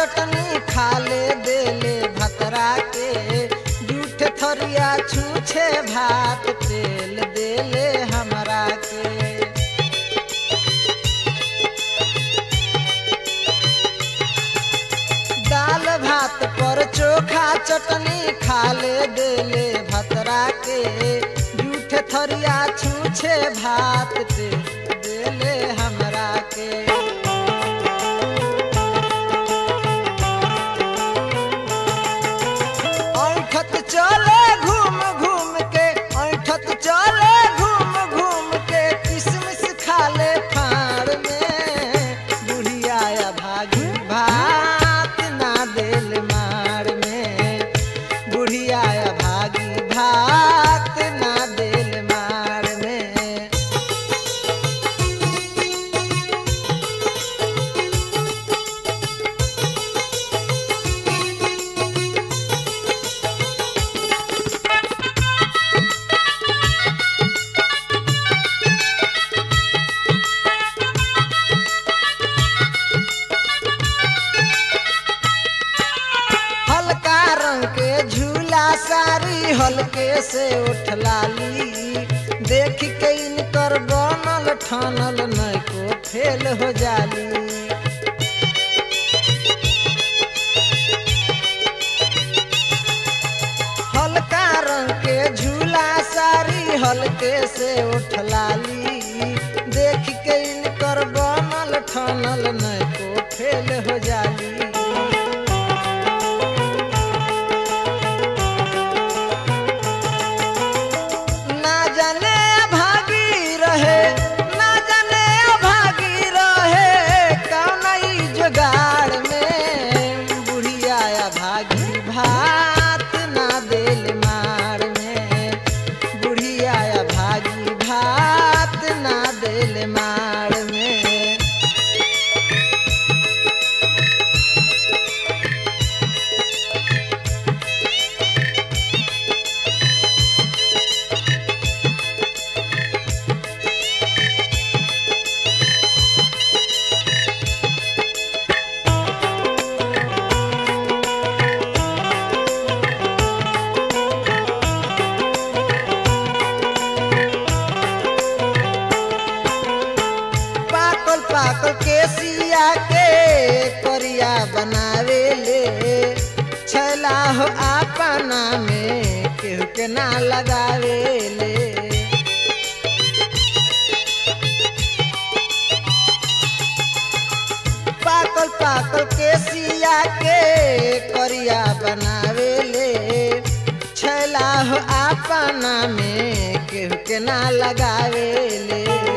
चटनी खा ले देले भतरा के जूठ थरिया छूछे भात तेल देले हमरा के दाल भात पर चोखा चटनी खा ले देले भतरा के जूठ थरिया छूछे भात ते देले हमरा के ऐठत चले घूम घूम के ऐठत चले घूम घूम के किसमिस खा ले फाड़ में बुढ़िया या भागी भात ना देल मार में बुढ़िया या भागी भात ना देल मार में हल्का रंग के झूला सारी हल्के से उठलाली देख के इनकर बनल ठानल नहीं को फेल हो जाली हल्का रंग के झूला सारी हल्के से उठलाली देख के इनकर बनल ठानल नहीं को फेल हो जाली ना जाने अभागी रहे ना जाने अभागी रहे कौन ई जुगाड़ में बुढ़िया अभागी भात ना देल मार में बुढ़िया अभागी भात ना देल मार में पाकल पाकल केसिया के करिया बनावे ले छैला हो अपना में केहू के ना लगावे ले पाकल पाकल केसिया के करिया बनावे ले छैला हो अपना में केहू के ना लगावे ले